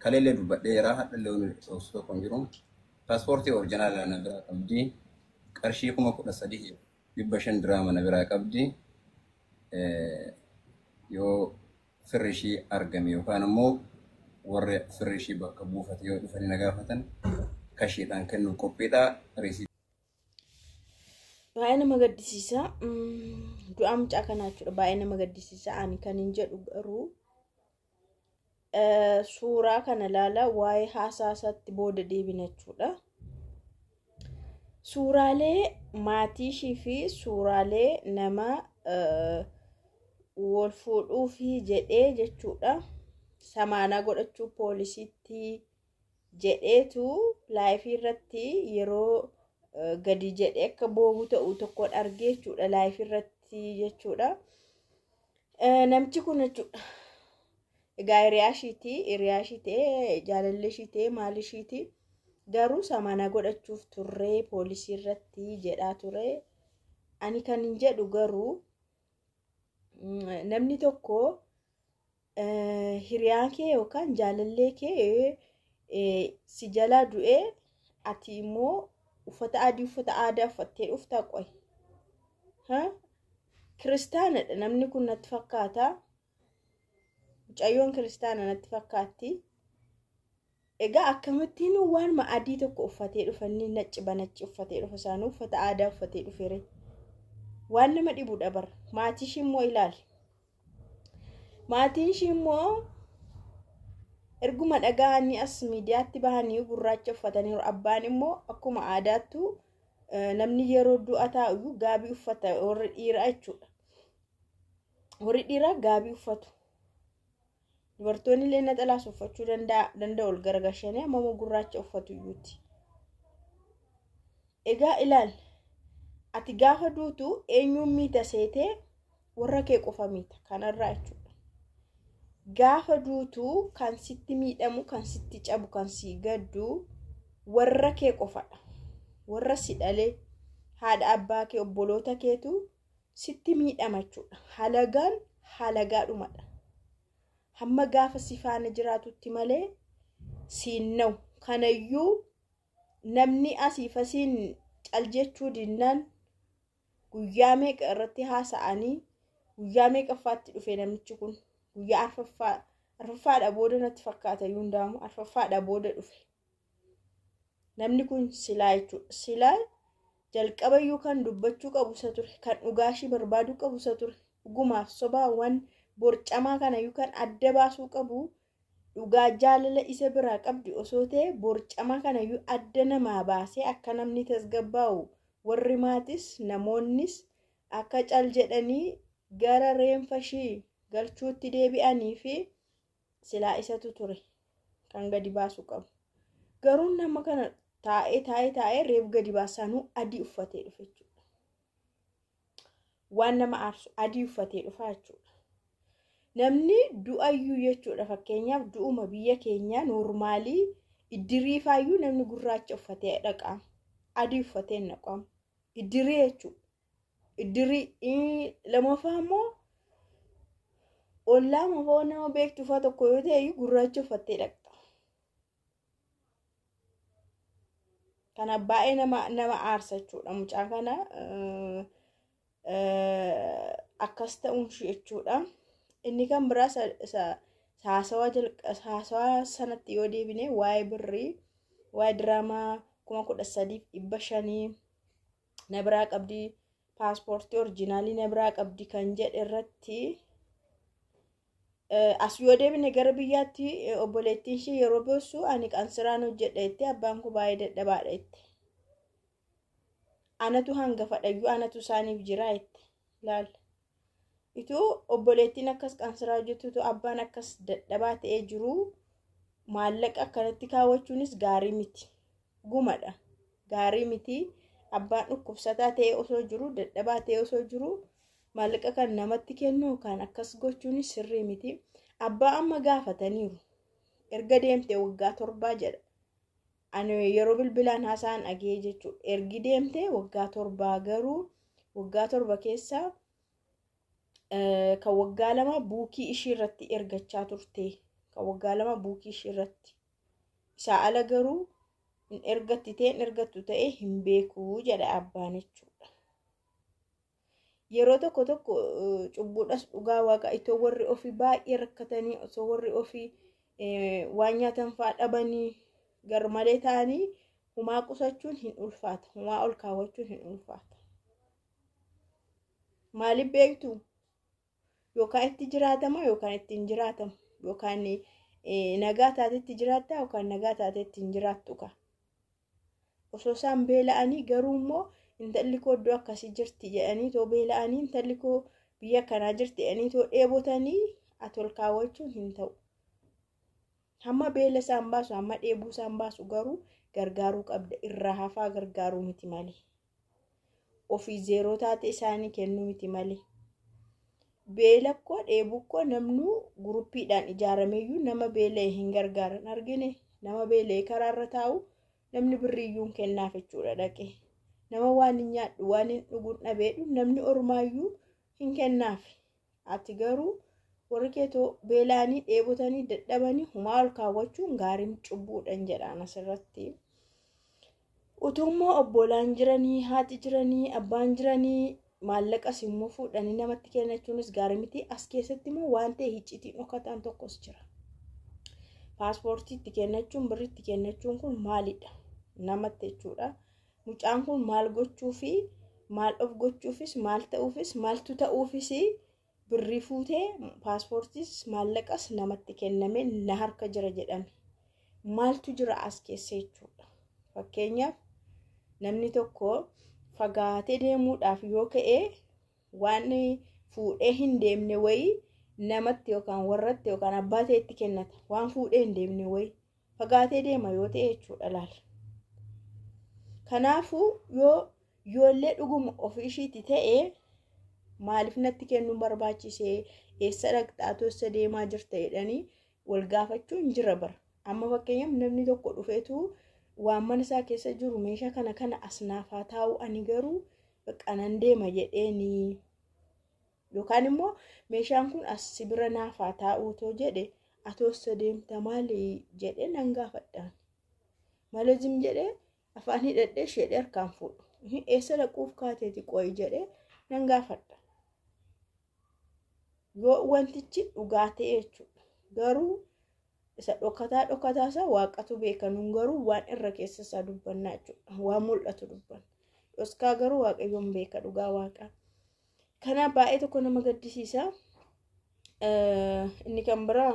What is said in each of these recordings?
kaleellee dubbadheera hadhallee wani osoo tokko hin jiru paaspoortii orjinaala na biraa qabdi qarshii kuma kudha sadii dhibba shan diraama na biraa qabdi yoo firri ishii argame yookaan immoo warri firri ishii bakka buufate yoo dhufanii na gaafatan kashiidhaan kennuuf qophiidha. Riisii Baay'ee nama gaddisiisa. Du'a mucaa kanaa jechuudha. Baay'ee nama gaddisiisa. Ani kan hin jedhu garuu suuraa kana ilaala waa'ee haasaasatti booda deebina jechuudha. Suuraalee maatii ishii fi suuraalee nama wal fuudhuufi jedhee jechuudha. Samaanaa godhachuu poolisiitti jedheetu laayifii irratti yeroo gadi jedhee akka boobuu ta'u tokkoon argee jechuudha laayifii irratti jechuudha. Namichi kun jechuudha. Egaa hiriyaa ishiiti hiriyaa ishii ta'ee jaalallee ishii ta'ee maal ishiiti garuu samaanaa godhachuuf turree poolisii irratti jedhaa ture. Ani kan hin jedhu garuu namni tokko hiriyaa kee yookaan jaalallee kee si jalaa du'ee ati immoo uffata adii uffata aadaa uffattee dhuftaa qoy. Kiristaanadha namni kun natti fakkaata. Mucayyoon kiristaana natti fakkaatti. Egaa akkamittiin waan adii tokko uffatee dhufa inni nacci banacci uffatee dhufa isaanii uffata aadaa uffatee dhufeere. Waan nama dhibudha bara. Maatii ishii immoo ilaali. Maatiin ishii immoo erguma dhaga'anii as miidiyaatti bahanii gurraacha uffataniiru. Abbaan immoo akkuma aadaattu namni yeroo du'a taa'u gaabii uffata warri dhiiraa jechuudha. Warri dhiiraa gaabii uffatu. Dubartoonni illee naxalaas uffachuu danda'u ol gargashanii amma gurraacha uffatu iyyuuti. Egaa ilaali. Ati gaafa duutu eenyuun miita seetee warra kee qofa miita kanarraa jechuudha. Gaafa duutu kan sitti miidhamu, kan sitti cabu, kan si gaddu warra kee qofadha. Warra si dhalee haadha abbaa kee obboloota keetu sitti miidhama jechuudha. Halagaan halagaadhumadha. Hamma gaafa si faana jiraatutti malee siin na'u. Kanayyuu namni asiif asiin cal jechuu dinnaan guyyaa meeqa irratti haasa'anii guyyaa meeqaffaatti dhufe namichi kun guyyaa arfaffaa arfaffaadha booda natti fakkaata iyyuu hundaamu arfaffaadha booda dhufe. Namni kun silaa jechuudha. Silaa jalqaba iyyuu kan dubbachuu qabu isa ture. Kan dhugaashii barbaaduu qabu isa ture. Dhugumaaf sobaawwan borcamaa kana iyyuu kan adda baasuu qabu dhugaa jaalala isa biraa qabdi osoo ta'e borcamaa kana iyyuu adda namaa baasee akka namni tasgabbaa'u warri maatis namoonnis akka cal jedhanii gara reenfa ishii galchuutti deebi'anii fi silaa isatu ture kan gadi baasuu qabu. Garuu nama kana taa'ee taa'ee taa'ee reef gadi baasanuu adii uffatee dhufe jechuudha. Waan nama aarsu adii uffatee dhufa jechuudha. Namni du'ayyuu jechuudha fakkeenyaaf du'uma biyya keenyaa noormaalii iddiriifaayyuu namni gurraacha uffatee dhaqaa adii uffatee naqamu iddirii jechuudha. Iddirii lamaffaa immoo ollaa mafoo nama beektu uffata tokko yoo ta'e gurraacha uffattee dhaqxa. Kana baay'ee nama nama aarsa jechuudha mucaa kana akkas ta'uun jechuudha. Inni kan biraa haasawaa sanatti yoo deebine waa'ee birrii waa'ee diraamaa kuma kudha sadiif dhibba shanii na biraa qabdi paaspoortii orjinaalii na biraa qabdi kan jedhe irratti as yoo deebine gara biyyaatti obboleettiin ishee yeroo boossu ani qansiraan hojjedha jettee abbaan koo baay'ee dadhabaadha jette. Anatu hangafadhayyuu anatu isaaniif jira jette laalla. Ituu obboleettiin akkas qansiraa hojjetutu abbaan akkas dadhabaa ta'ee jiru maallaqa akkanatti kaawwachuunis gaarii miti. Gumadha. Gaarii miti. Abbaan dhukkubsataa ta'ee osoo jiru dadhabaa ta'ee osoo jiru maallaqa kan namatti kennu kan akkas gochuunis sirrii miti. Abbaa amma gaafataniiru. Erga deemte waggaa torbaa jedha. Ani yeroo bilbilaan haasa'an dhagee jechuudha. Ergi deemte waggaa torbaa garuu waggaa torba keessaa kan waggaa lama buukii ishii irratti ergachaa turte kan waggaa lama buukii ishee irratti isaa ala garuu hin ergatti ta'e hin ergattu ta'e hin beekuu jedha abbaan jechuudha. Yeroo tokko tokko cubbuudhas dhugaa waaqa itoo warri ofii baay'ee rakkatanii osoo warri ofii waan nyaatan fa'aa dhabanii garmalee ta'anii humaa qusachuun hin ulfaata humaa ol kaawwachuun hin ulfaata. Maaliif beektu? Yookaan itti jiraatama yookaan itti hin jiraatamu yookaan nagaa taatetti jiraatta yookaan nagaa taatetti hin jiraattu ka. Osoo isaan beela'anii garuu immoo intalli koo iddoo akkasii jirti jedhanii too beela'anii intalli koo biyya kanaa jirti jedhanii too dheebotanii ati ol kaawwachuun hin ta'u. Hamma beela isaan baasu hamma dheebuu isaan baasu garuu gargaaruu qabda irraa hafaa gargaaruu miti malee. Ofii zeeroo taate isaanii kennuu miti malee. Beela koo dheebuu koo namnu guruppiidhaan ijaarameyyuu nama beela'e hin gargaaran argine nama beela'e karaarra taa'u namni birriiyyuu hin kennaaf jechuudha dhaqee. Nama waan hin nyaadhu waan hin dhugu dhabeedhu namni ormaayyuu hin kennaaf. Ati garuu warri keetoo beela'anii dheebotanii dadhabanii humaa ol kaawwachuun gaariin cubbuudhaan jedhaan asirratti. Utummoo obbolaan jiranii, haati jiranii, abbaan jiranii maallaqas immoo fuudhanii namatti kennachuunis gaarii miti. As keessatti immoo waan ta'e icciitiin dhokataan tokkos jira. Paaspoortii itti kennachuun birrii itti kennachuun kun maalidha? Namatti jechuudha. Mucaan kun maal gochuu fi maal of gochuufis maal ta'uufis maaltu ta'uufis birrii fuutee paaspoortiis maallaqas namatti kenname na harka jira jedhame. Maaltu jira as keessa jechuudha. Fakkeenyaaf namni tokko fagaatee deemuudhaaf yoo ka'e waan fuudhee hin deemne wayii namatti yookaan warratti yookaan abbaa ta'etti kennata. Waan fuudhee hin deemne wayii fagaatee deema yoo ta'e jechuudha laala. Kanaafuu yoo ijoollee dhuguma ofii ishiiti ta'e maaliif natti kennuun barbaachisee eessa dhaqxaatu eessa deemaa jirta jedhanii wal gaafachuun jira bara. Amma fakkeenyaaf namni tokko dhufeetu waan mana isaa keessa jiru meeshaa kana kana as naafaa taa'u ani garuu qanan deema jedheeni yookaan immoo meeshaan kun as bira naafaa taa'uutoo jedhe atoossa deemta maali jedhee nan gaafadhaan. Malee jim jedhee afaan hidhadhee ishee harkaan fuudhu. Eessa dhaquuf kaateeti qo'i jedhee nan gaafadha. Yoo wantichi dhugaa ta'e jechuudha. Garuu isa dhokataa dhokataa isaa waaqatu beeka nun garuu waan irra keessa isaa dubbannaa jechuudha. Waan mul'atu dubbanna. Dhoskaa garuu waaqayyoon beeka dhugaa waaqaa. Kanaaf baay'ee tokko nama gaddisiisa. Inni kan biraa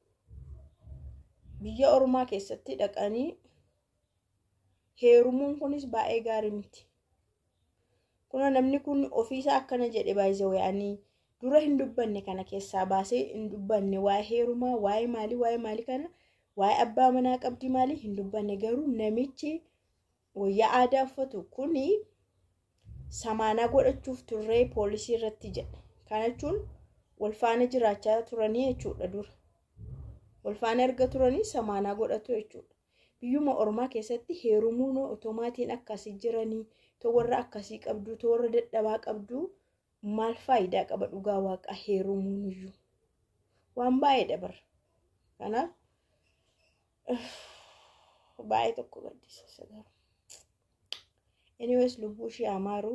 biyya ormaa keessatti dhaqanii heerumuun kunis baay'ee gaarii miti. Kuna namni kun ofiisaa akkana jedhe baay'ee wayaanii dura hin dubbanne kana keessaa baasee hin dubbanne waa'ee heerumaa waa'ee maalii waa'ee maalii kana waa'ee abbaa manaa qabdii maalii hin dubbanne garuu namichi wayyaa aadaa uffatu kuni samaanaa godhachuuf turree poolisii irratti jedhe. Kana jechuun wal faana jiraachaa turanii jechuudha dura. Wal faana erga turanii samaanaa godhatu jechuudha. Biyyuma ormaa keessatti heerumuun otomaatiin akkasii jiranii too warra akkasii qabdu too warra dadhabaa qabdu maal faayidaa qaba dhugaa waaqa heerumuun iyyuu. Waan baay'ee dabara. Kanaaf baay'ee tokko gaddisiisa garuu. Anyways lubbuu ishee amaaru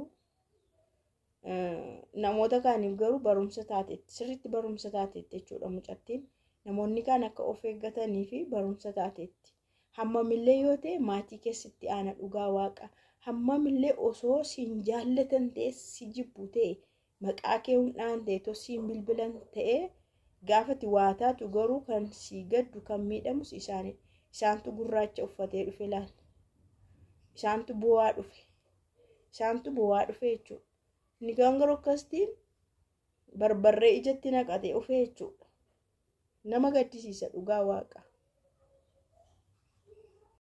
namoota kaaniif garuu barumsa taateetti sirriitti barumsa taateetti jechuudha mucattiin. Namoonni kaan akka of eeggatanii fi barumsa taateetti. Hammamillee yoo ta'e maatii keessatti aana dhugaa waaqa. Hammamillee osoo siin jaallatan ta'e si jibbu ta'e maqaa kee hundaan ta'e tosiin bilbilan ta'e gaafati waa taatu garuu kan si gaddu kan miidhamus isaanidha. Isaantu gurraacha uffatee dhufe laal. Isaantu bu'aa dhufe. Isaantu bu'aa dhufe jechuudha. Inni kan garuu akkasitiin barbarree ijatti naqatee dhufe jechuudha. Nama gaddisiisa dhugaa waaqa.